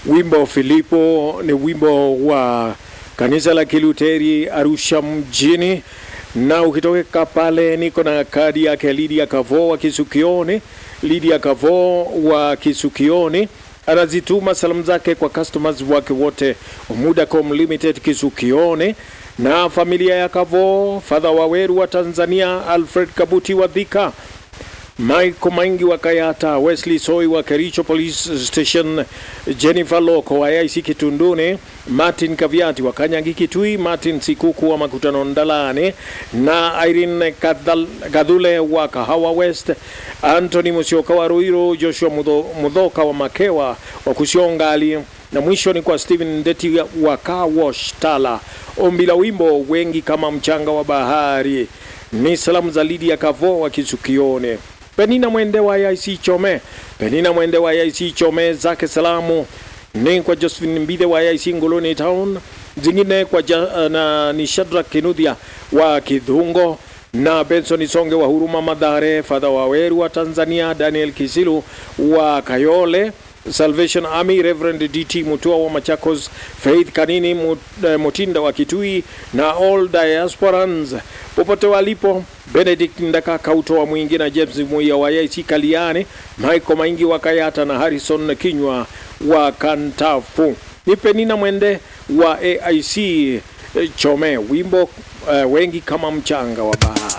Wimbo Filipo ni wimbo wa kanisa la Kiluteri Arusha mjini, na ukitoka pale niko na kadi yake Lydia Kavo wa Kisukioni. Lydia Kavo wa Kisukioni anazituma salamu zake kwa customers wake wote Mudacom Limited Kisukioni na familia ya Kavo, Fadha Waweru wa Tanzania, Alfred Kabuti wa Dhika, Michael Maingi wa Kayata, Wesley Soi wa Kericho Police Station, Jennifer Loko wa IC Kitunduni, Martin Kaviati wa Kanyangi Kitui, Martin Sikuku wa Makutano Ndalane na Irene Kadhal- Kadhule wa Kahawa West, Anthony Musioka wa Ruiro, Joshua Mudho- Mudhoka wa Makewa wa Kusiongali na mwisho ni kwa Steven Ndeti wa Car Wash Tala. Ombi la wimbo wengi kama mchanga wa bahari ni salamu za Lydia Kavo wa Kisukione. Penina Mwende wa IC Chome, Penina Mwende wa IC Chome zake salamu ni kwa Josephine Mbide wa IC Ngoloni Town, zingine kwa ja, na ni Shadrack Kinudhia wa Kidhungo na Benson Songe wa Huruma Madhare, Fadha Waweru wa Tanzania, Daniel Kisilu wa Kayole Salvation Army, Reverend DT Mutua wa Machakos, Faith Kanini Mut- eh, Mutinda wa Kitui na all diasporans popote walipo, Benedict Ndaka Kauto wa Mwingi na James Muia wa IC Kaliani, Michael Maingi wa Kayata na Harrison Kinywa wa Kantafu. Ni Penina Mwende wa AIC eh, Chome, wimbo eh, wengi kama mchanga wa bahari.